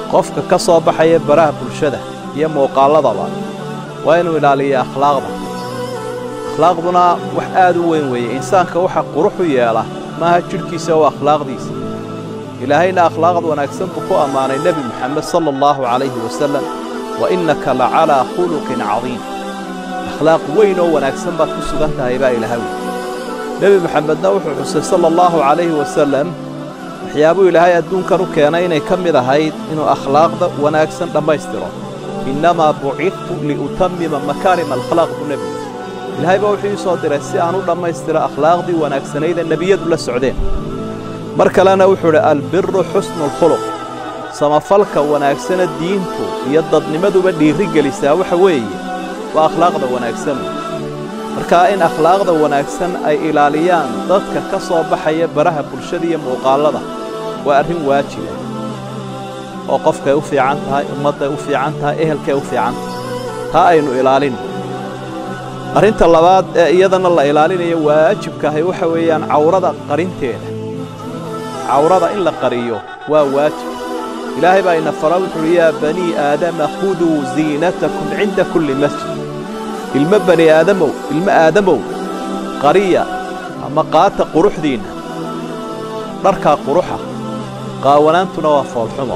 qofka ka soo baxaya baraha bulshada iyo muuqaalladaba waa inuu ilaaliya akhlaaqda akhlaaqduna wax aad u weyn weeye insaanka waxa qurux u yeela maaha jidhkiisa oo akhlaaqdiisa ilaahayna akhlaaqd wanaagsan buu ku ammaanay nebi moxamed sala allahu calayhi wasallam wa innaka la calaa khuluqin cadiim akhlaaq weyn oo wanaagsan baad ku sugan tahay baa ilaahay wey nebi moxamedna wuxuu xusay sala allahu calayhi wasallam waxyaabuu ilaahay adduunkan u keenay inay ka mid ahayd inuu akhlaaqda wanaagsan dhammaystiro innamaa bucidtu liutammima makaarima alkhlaaq buu nebigu ilaahay baa wuxuu ii soo diray si aan u dhammaystiro akhlaaqdii wanaagsanaydee nebiyadu la socdeen mar kalena wuxuu idhi albiru xusnu alkhuluq samafalka wanaagsana diintu iyo dadnimaduba dhiirri gelisaa waxa weeye waa akhlaaqda wanaagsan markaa in akhlaaqda wanaagsan ay ilaaliyaan dadka ka soo baxaya baraha bulshada iyo muuqaallada waa arrin waajiba oo qofkay u fiican tahay ummadday u fiican tahay ehelkay u fiican tahay taa aynu ilaalinno arrinta labaad ee iyadana la ilaalinayo waajibkaahay waxa weeyaan cawrada qarinteeda cawrada in la qariyo waa waajib ilaahay baa ina fara wuxuuhi yaa banii aadama khuduu ziinatakum cinda kulli masjid ilmo bani aadamow ilmo aadamow qariya ama qaata quruxdiinna dharkaa quruxa qaawanaantuna waa foolxumo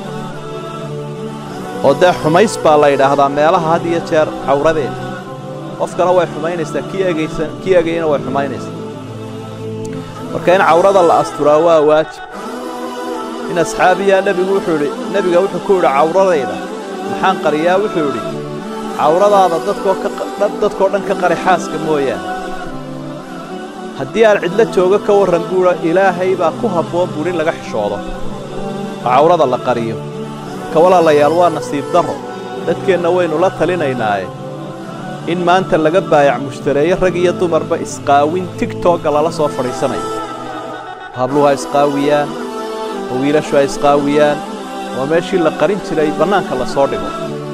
oo dee xumays baa la yidhaahdaa meelaha had iyo jeer cawradeeda qofkana way xumaynaysaa kii egaysan kii egayana way xumaynaysaa marka in cawrada la asturaa waa waajib in asxaabiyaa nebigu wuxuu idhi nebiga wuxuu ku yidhi cawradayda maxaan qariyaa wuxuu idhi cawradaada dadkoo dadkoo dhan ka qari xaaska mooyaane haddii aan cidlo joogo ka warran buudha ilaahay baa ku habboon buudh in laga xishoodo oo cawrada la qariyo marka walaalayaal waa nasiib darro dadkeenna waynu la talinaynaaye in maanta laga baayac mushtareeyo rag iyo dumarba isqaawin tigtogga lala soo fadhiisanayo habluhu ha isqaawiyaan oo wiilashu ha isqaawiyaan oo meeshii la qarin jiray bannaanka la soo dhigo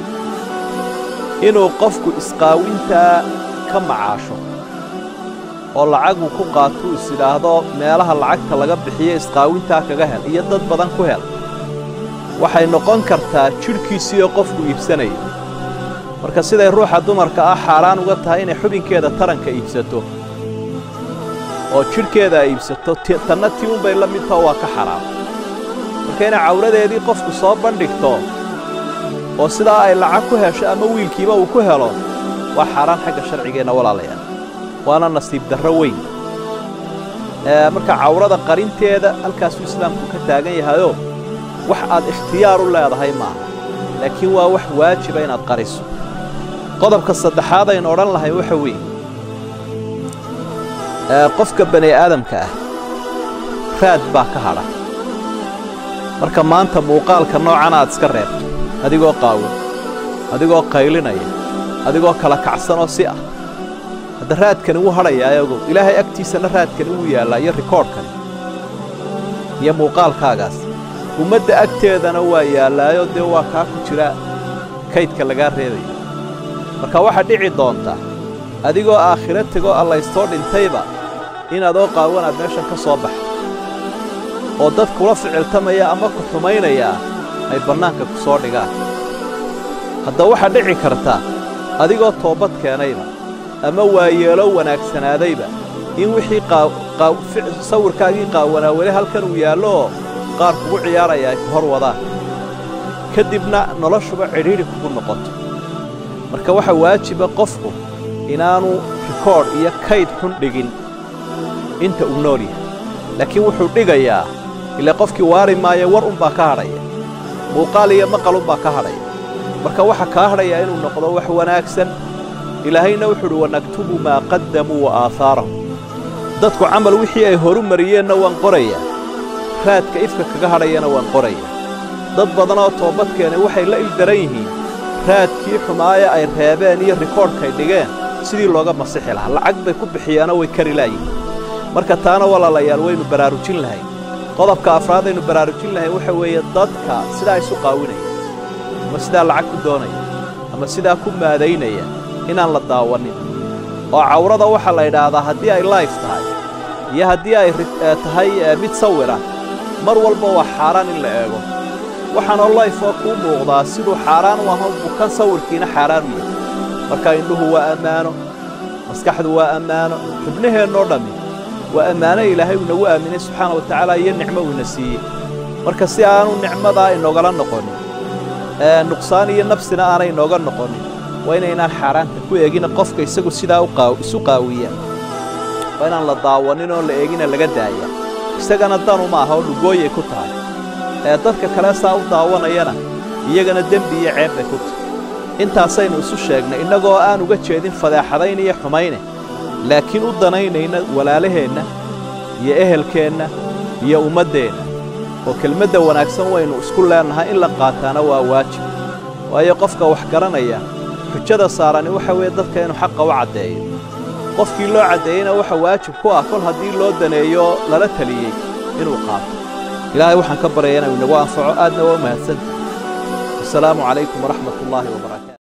inuu qofku isqaawintaa ka macaasho oo lacagu ku qaatuu is idhaahdo meelaha lacagta laga bixiyo isqaawintaa kaga hel iyo dad badan ku hel waxay noqon kartaa jidhkiisii oo qofku iibsanayo marka siday ruuxa dumarka ah xaaraan uga tahay inay xubinkeeda taranka iibsato oo jidhkeeda ay iibsato tanna tii unbay la mid taho waa ka xaraam marka inay cawradeedii qofku soo bandhigto oo sidaa ay lacag ku hesho ama wiilkiiba uu ku helo waa xaaraan xagga sharcigeenna walaalayaal waana nasiib darro weyn marka cawrada qarinteeda halkaasuu islaamku ka taagan yahayoo wax aad ikhtiyaar u leedahay maaha laakiin waa wax waajiba inaad qariso qodobka saddexaad aynu odhan lahay waxa weeye qofka bani aadamka ah raad baa ka hadha marka maanta muuqaalka noocan aad iska reebto adigoo qaawan adigoo qaylinaya adigoo kala kacsan oo si ah hadda raadkani wuu hadhayaa ogow ilaahay agtiisana raadkani wuu yaallaa iyo rikoodhkani iyo muuqaalkaagaas ummadda agteedana waa yaallaayo dee waa kaa ku jira kaydka lagaa reebayo marka waxaa dhici doonta adigoo aakhiro tegoo allaystoo dhintayba inadoo qaawanaad meeshan ka soo baxdo oo dad kula ficiltamaya ama ku xumaynayaa ay bannaanka ku soo dhigaan hadda waxaa dhici karta adigoo toobad keenayba ama waayeelo wanaagsanaadayba in wixii sawirkaagii qaawanaa weli halkan uu yaallooo qaar kugu ciyaaraya ay ku hor wadaan ka dibna noloshuba cidhiidhi kugu noqoto marka waxaa waajiba qofku inaanu rikoodh iyo kayd xun dhigin inta uu nool yahay laakiin wuxuu dhigayaa ile qofkii waari maayo war unbaa ka hadhaya muuqaal iyo maqal unbaa ka hadhaya marka waxa kaa hadhayaa inuu noqdo wax wanaagsan ilaahayna wuxuu udhi wanaktubu maa qaddamuu wa aahaarahum dadku camal wixii ay horu mariyeenna waan qorayaa raadka ifka kaga hadhayana waan qorayaa dad badan oo toobad keenay waxay la ildaran yihiin raadkii xumaaya ay reebeen iyo rikoodhkay dhigeen sidii looga masixi lahaa lacag bay ku bixiyaanoo way kari laayihin marka taana walaalayaal waynu baraarujin lahayn qodobka afraad aynu baraarujin lahayn waxa weeye dadka sidaa isu qaawinaya ama sidaa lacag ku doonaya ama sidaa ku maadaynaya inaan la daawannin oo cawrada waxaa la yidhaahdaa haddii ay laif tahay iyo haddii ay tahay mid sawira mar walba waa xaaraan in la eego waxaan waxaanoo layfoo kuu muuqdaa siduu xaaraan u aho bukan sawirkiina xaaraan u yahay marka indhuhu waa ammaano maskaxdu waa ammaano xubnaheennoo dhammi waa ammaano ilaahay uu inagu aaminay subxaana wa tacaala iyo nicmo uuna siiyey marka si aanu nicmadaa inogala noqonin nuqsaan iyo nafsina aanay inooga noqonin waa inaynaan xaaraanta ku eegina qofka isagu sidaa isu qaawiya waa inaan la daawanin oo la eegina laga daaya isagana danu ma aha oo dhugooyay ku tahay ee dadka kale saa u daawanayana iyagana dembi iyo ceeb bay ku tahay intaasaynu isu sheegnay innagoo aan uga jeedin fadeexadayn iyo xumayne laakiin u danaynayna walaalaheenna iyo ehelkeenna iyo ummaddeenna oo kelmadda wanaagsan waynu isku leennahay in la qaataana waa waajib waayo qofka wax garanaya xujada saarani waxa weeye dadka inuu xaqa u caddeeyo qofkii loo caddeeyeyna waxa waajib ku ah kol haddii loo daneeyo lala teliyey inuu qaato ilaahay waxaan ka baryaya inuu inagu anfaco aadna waa u mahadsantahy wasalaamu calaykum waraxmat ullaahi wabarakaatu